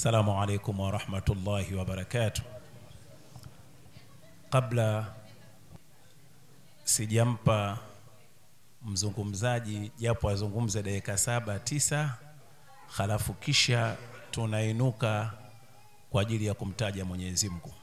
السلام عليكم ورحمة الله وبركاته kabla sijampa mzungumzaji japo azungumze dakika saba tisa halafu kisha tunainuka kwa ajili ya kumtaja mwenyezi mungu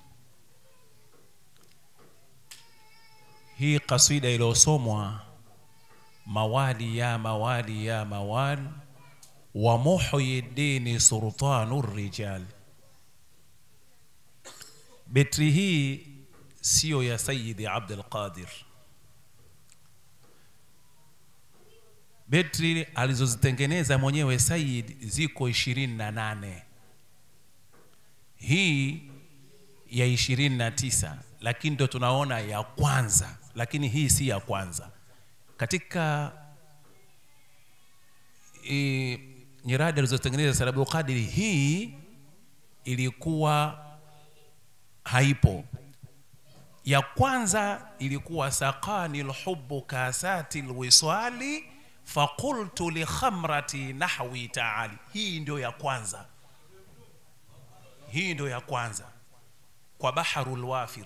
hii kasida iliyosomwa mawali ya mawali ya mawali wa muhyi dini sultanu rijal betri hii siyo ya sayidi abdul qadir betri alizozitengeneza mwenyewe sayid ziko ishirini na nane hii ya ishirini na tisa lakini ndo tunaona ya kwanza lakini hii si ya kwanza katika e, nyiradi alizotengeneza Said Qadiri hii ilikuwa haipo ya kwanza ilikuwa sakani lhubu kasati lwiswali fakultu likhamrati nahwi taali hii ndio ya kwanza hii ndio ya kwanza kwa baharu lwafir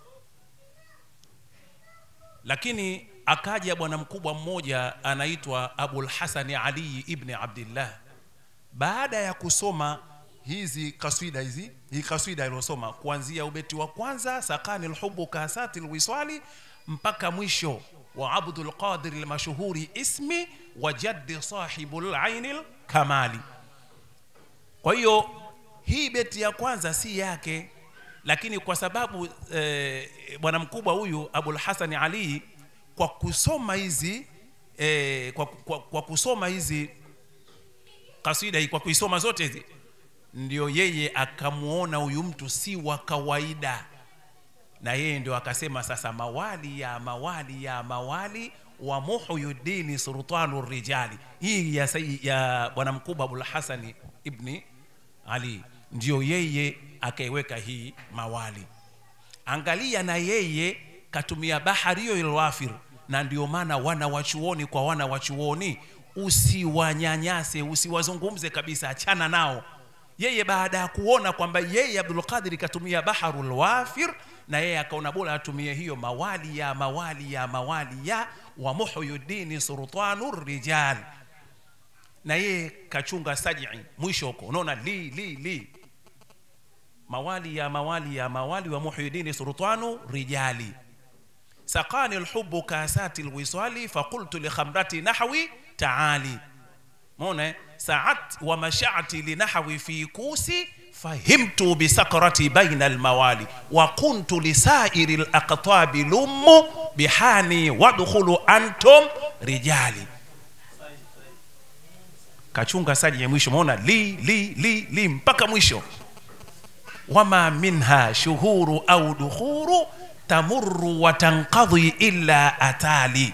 lakini akaja bwana mkubwa mmoja anaitwa abul hasani ali ibni abdillah baada ya kusoma hizi kaswida hizi hii kaswida iliyosoma kuanzia ubeti wa kwanza sakani lhubu kasati lwiswali mpaka mwisho wa abdul qadir lmashhuri ismi wa jaddi sahibu laini lkamali kwa hiyo hii beti ya kwanza si yake lakini kwa sababu eh, bwana mkubwa huyu abul hasani ali kwa kusoma hizi eh, kwa, kwa, kwa kusoma hizi kasida hii kwa kuisoma zote hizi ndio yeye akamwona huyu mtu si wa kawaida na yeye ndio akasema sasa mawali ya mawali ya mawali wa muhyuddini sultanu rijali hii ya, sayi- ya bwana mkubwa abul hasani ibni ali ndio yeye akaiweka hii mawali angalia na yeye katumia bahari hiyo ilwafir na ndio maana wana wachuoni kwa wana wachuoni usiwanyanyase usiwazungumze kabisa achana nao yeye baada ya kuona kwamba yeye abdul qadir katumia baharul wafir na yeye akaona bora atumie hiyo mawali ya mawali ya mawali ya wa muhyuddini sultanu rijal na yeye kachunga sajii mwisho huko unaona li li li mawali ya mawali ya mawali wa muhyuddini sultanu rijali sakani lhubu kasati lwiswali fakultu likhamrati nahwi taali mona saat wa mashati linahwi fi kusi fahimtu bisakrati baina almawali wa kuntu lisairi laqtabi lummu bihani wadkhulu antum rijali kachunga saji ya mwisho maona li li li li mpaka mwisho wama minha shuhuru au dukhuru tamurru wa tanqadhi illa atali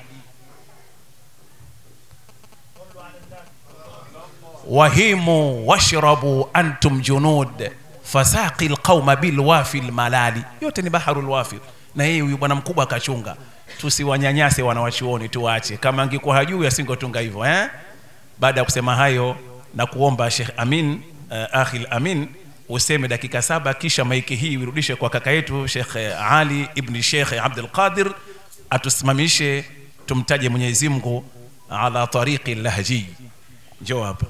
wahimu washrabu antum junud fasaqi lqauma bilwafi lmalali yote ni baharu lwafir na yeye huyu bwana mkubwa akachunga tusiwanyanyase wanawachuoni tuwache kama angekuwa hajui asingotunga hivyo eh? baada ya kusema hayo na kuomba shekh amin uh, akhil amin useme dakika saba kisha maiki hii irudishe kwa kaka yetu shekh ali ibni shekh abdul qadir atusimamishe tumtaje mwenyezi mungu ala tariqi lahji njoo hapa